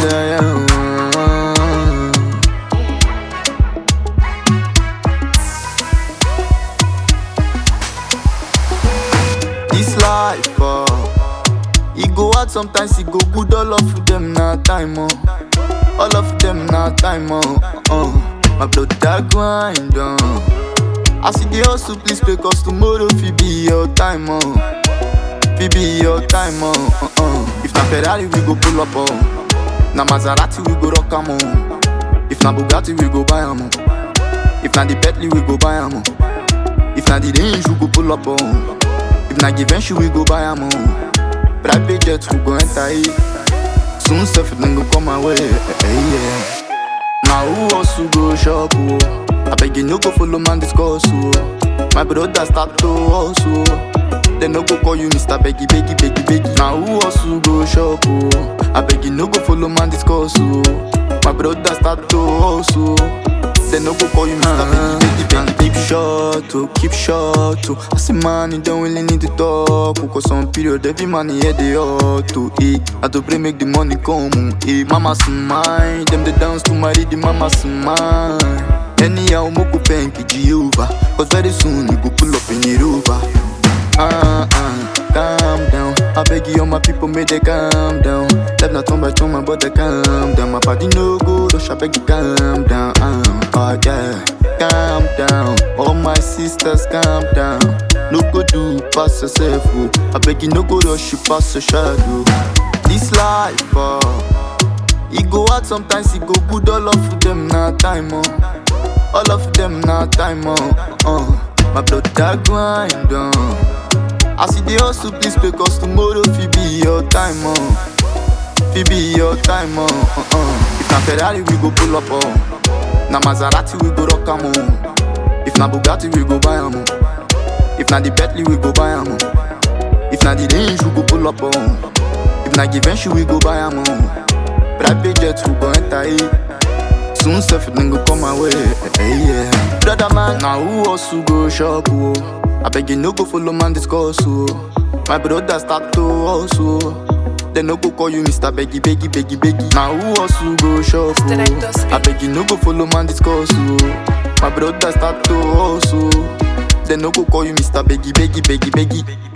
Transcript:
yeah, yeah. This life, uh, it go hard sometimes, it go good. All of them na time, oh. All of them na time, oh. Uh, my blood that grind, uh. I see the hustle, please pay cause tomorrow fi be your time, oh. Fi be your time, oh. Uh, uh. If na Ferrari, we go pull up, oh. Na Maserati, we go rock 'em, oh. If na Bugatti, we go buy 'em, oh. If na the Bentley, we go buy 'em, oh. If na the range, we go pull up, oh. If na Givenchy, we go buy 'em, oh. Private jet, we go enter it. Soon stuff it then go come my way, eh, yeah. Now who also go shop, oh? I beg you no go follow man discuss, oh. My brother start to hustle. They no go call you Mr. Beggy, Beggy, Beggy, Beggy. Now who also go shop, oh? I beg you no go follow man discuss, oh. My brother start to hustle. They no go call you Mr. Beggy, Beggy, Beggy. Keep short, oh, keep short, oh. I say man, you don't really need to talk, oh, Cause some period every man here they ought to eat. I to pray make the money come, oh, eh. Mama smile, them they dance to my the mama smile. Anyhow, moko penki Jehovah, cause very soon you go pull up in the rover. Ah, ah, calm down. I beg you, all my people, may they calm down. Left not on by turn, my brother, calm down. My party no good, rush, I beg you, calm down. Ah, oh, yeah, calm down. All my sisters, calm down. No go do pass yourself, oh. I beg you, no go rush, you pass your shadow. This life, oh. It go hard sometimes, it go good, all of them na time, oh. All of them na time, oh. uh. My blood that grind, oh. I see the hustle, please pay cause tomorrow fi be your time, oh. Fi be your time, oh. uh, uh. If na Ferrari, we go pull up, oh. Na Maserati, we go rock 'em, oh. If na Bugatti, we go buy 'em, oh. If na the Bentley, we go buy 'em, oh. If na the range, we go pull up, oh. If na Givenchy, we go buy 'em, oh. Private jet, we go enter it. Soon stuff it then go come my way, eh, yeah. Brother man, now who also go shop, oh? I beg you no go follow man discuss, oh. My brother start to hustle. They no go call you Mr. Beggy, Beggy, Beggy, Beggy. Now who also go shop, Mr. Director, oh? speak. I beg you no go follow man discuss, oh. My brother start to hustle. They no go call you Mr. Beggy, Beggy, Beggy, Beggy.